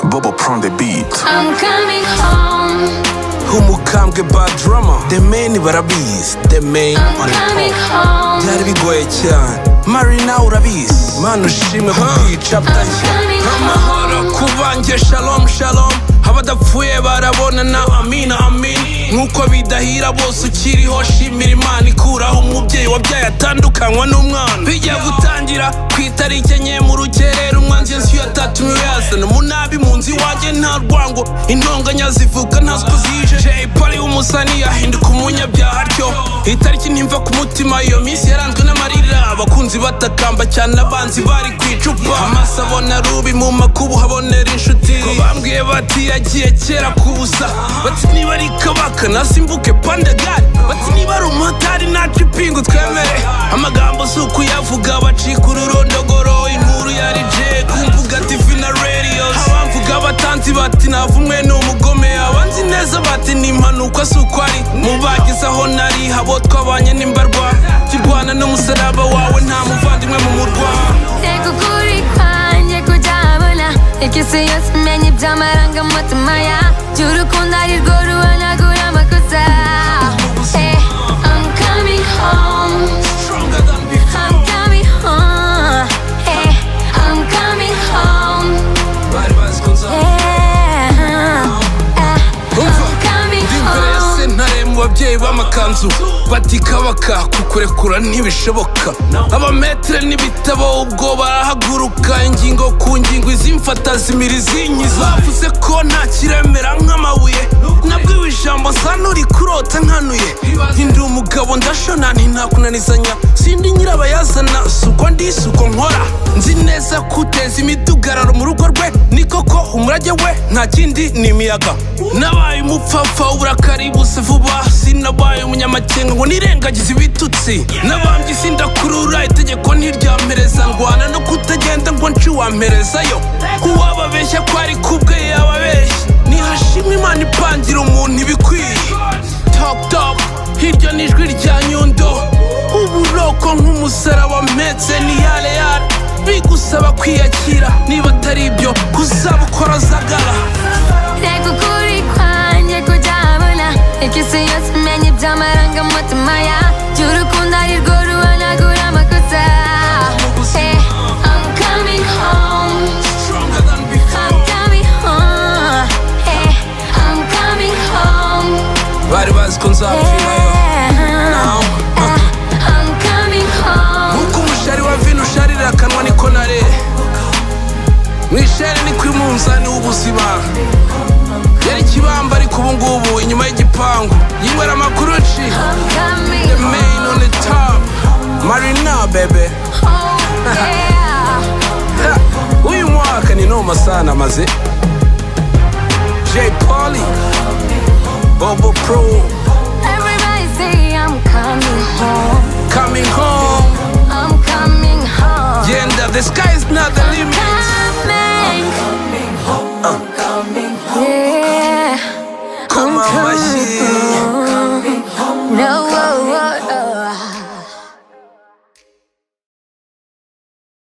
baba prend the beat I'm coming home. nk'umukambwe bad drama the man barabizi the man I'm on the coming phone. home. byari bigoye cyane marina urabizi mana ushimwe kukica butashya coming amahoro kubanjye shalom shalom abadapfuye barabonana amina amin nk'uko bidahira bose ukiriho shimira imana ikuraho umubyeyi wabyaye atandukanywa n'umwana bijya gutangira ku itariki enye mu rugerero umwanzi inzu ya tatu niwe yazana umunabi mu nzu iwanjye nta rwango intonganya zivuga ntazwi zije jay polly w'umusani yahinduka umunyabyaha atyo itariki ntimva ku mutima iyo minsi yaranzwe n'amarira abakunzi batakamba cyane abanzi bari ku icupa amaso abona rubi mu makubu habonera inshuti ko bambwiye bati yagiye kera ku busa bati niba ari kabaka nasimbuke pandagari bati niba ari umumotari nacu ipingu twemere amagambo si ukuyavuga bacika ururondogoro inkuru yari jay ku mbuga tivi na radios abamvuga abatanzi bati navumwe ni umugome abanzi neza bati ni impanuka si uko ari mu bagize aho nari habo twabanye n'imbarwa kirwana n'umusaraba wawe nta muvandimwe mu murwa Ego kuri kwanjye kujabona ikisi yose menye by'amarangamutima ya by'urukundo ari rwo ruhanagura amakosa Eh, I'm coming home Stronger than before. I'm coming home Eh, I'm coming home bari bazi ko nza- Eh, eh, I'm coming imbere ya home sentare mu babyeyi b'amakanzu bati kabaka kukurekura ntibishoboka abametere n'ibitabo ubwo barahaguruka ingingo ku ngingo izimfata zimira izinyiza bavuze ko nta kiremera nk'amabuye nabwiwe ijambo nsa n'uri kurota nkanuye ndi umugabo ndashona ntintakunanizanya sindi nyirabayazana si uko ndi si uko nkora nzi neza kuteza imidugararo mu rugo rwe ni koko umurage we nta kindi ni imiyaga nabaye umupfapfa uburakari buze vuba sinabaye umunyamakenga ngo nirengagize ibitutsi nabambye sindakurura itegeko ntiryampereza ndwana no kutagenda ngo nci wamperezayo uwababeshya ko ari kubwe yababeshya nihashimwe imana ipangira umuntu ibikwiye top top hirya ni ijwi rya nyundo uburoko nk'umusaraba mpetse ni yale yale bigusaba kwiyakira niba atari ibyo kuzabukora zagara Ego kuri kwanjye kujabona ikisi yose menye by'amarangamutima ya by'urukundo ari rwo ruhanagura amakosa Eh, I'm coming home Stronger than I'm before. coming home Eh, I'm coming home bari bazi ko nzapfirayo Yeah, eh, I'm coming home nk'uko umushari wa vino usharira akanwa niko nare mu ishari ni ku munzani w'ubuzima yari ikibamba ariko ubu ngubu inyuma y'igipangu yinywera amakuru ci I'm coming the main on home the top marina bebe Oh, yeah Ha, uyu mwaka ni noma sana maze j poli bobo pro Everybody say I'm coming home coming home I'm coming home genda the sky is not the limit coming,